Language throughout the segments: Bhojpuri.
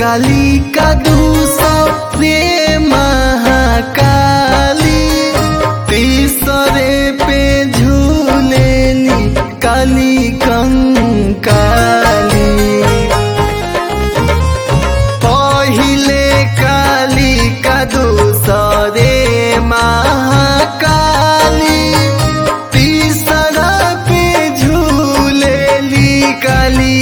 काली का दूसरे महाकाली तीसरे पे झूलेली काली कंकाली पहिले काली का दूसरे महाकाली तीसरा पे झूलेली काली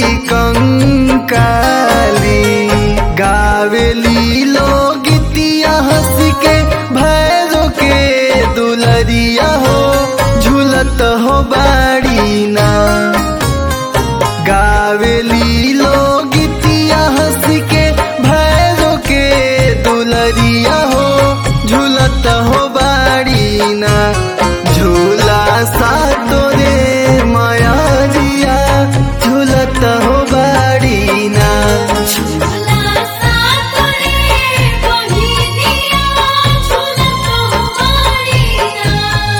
कंकाली गावेली लोग हंस के भैरो के दुलरिया हो झूलत हो बाड़ी ना गावेली लोग हंस के भैरो के दुलरिया हो झूलत हो बाड़ी ना झूला सा तोरे माया जिया झूलत हो बाड़ी ना झूला सा तोरे मोहिनिया झूलत हो बारीना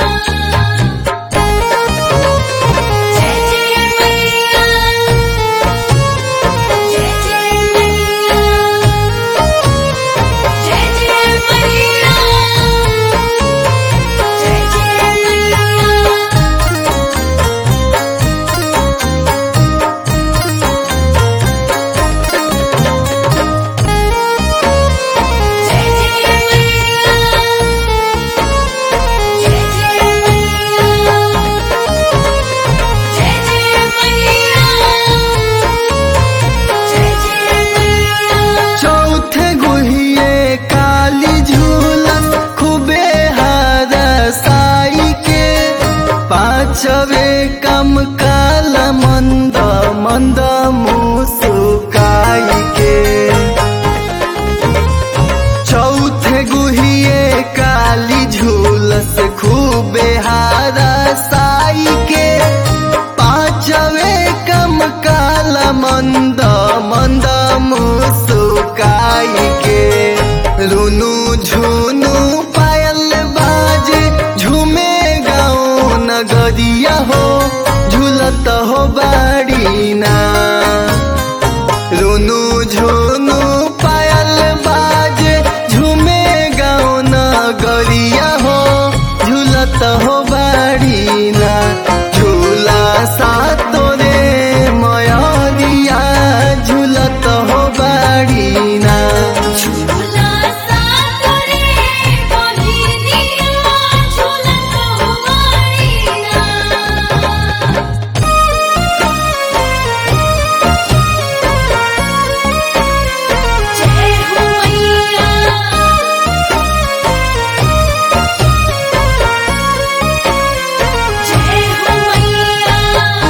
जय जय मैया जय जय मैया जय जय मैया जय जय मैया जय जय मैया जय जय मैया जय जय मैया जय जय मैया चौथे गुहिए काली झूलन खूबे हार साई के पांचवे कम काल मंद मंद मुसुकाई के चौथे गुहिए काली झूलस खूबे हारा साई के पांचवे कम काल मंद मंद मुसुकाई के रुनु झुनु पायल बाजे झूमे गाँव नगरिया हो झूलत हो बाड़ी ना रुनु झुनु पायल बाजे झूमे गाँव नगरिया हो झूलत हो बाड़ी ना झूला सा तोरे मयरिया झूलत हो बाड़ी ना झूला सा तोरे मोहिनिया झूलत हो बारीना जय हो मैया जय हो मैया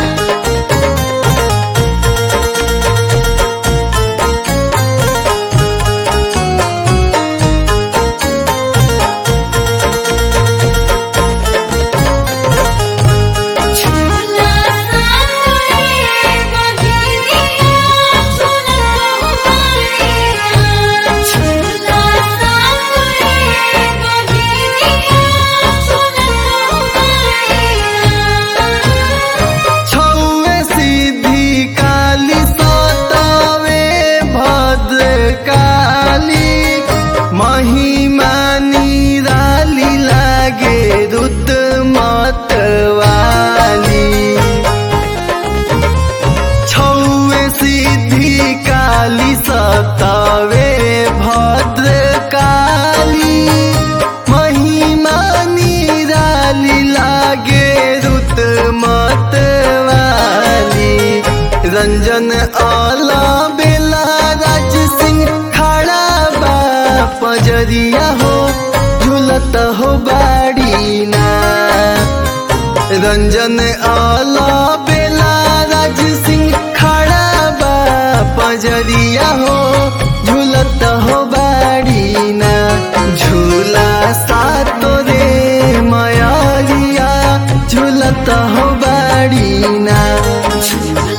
झूला सा तोरे मोहिनिया झूलत हो बारीना झूला सा तोरे मोहिनिया झूलत हो बारीना छौवे सिद्धि काली सतावे भद्र काली महिमा निराली लागे रुद्र मतवाली छौवे सिद्धि काली सतावे भद्र काली महिमा निराली लागे रुत मतवाली रंजन आला बेला राज सिंह खड़ा बा पजरिया हो झूलत हो बाड़ी ना रंजन आला बेला राज सिंह खड़ा बा पजरिया हो झूलत हो बाड़ी ना झूला सा तोरे मयरिया झूलत हो बाड़ी ना झूला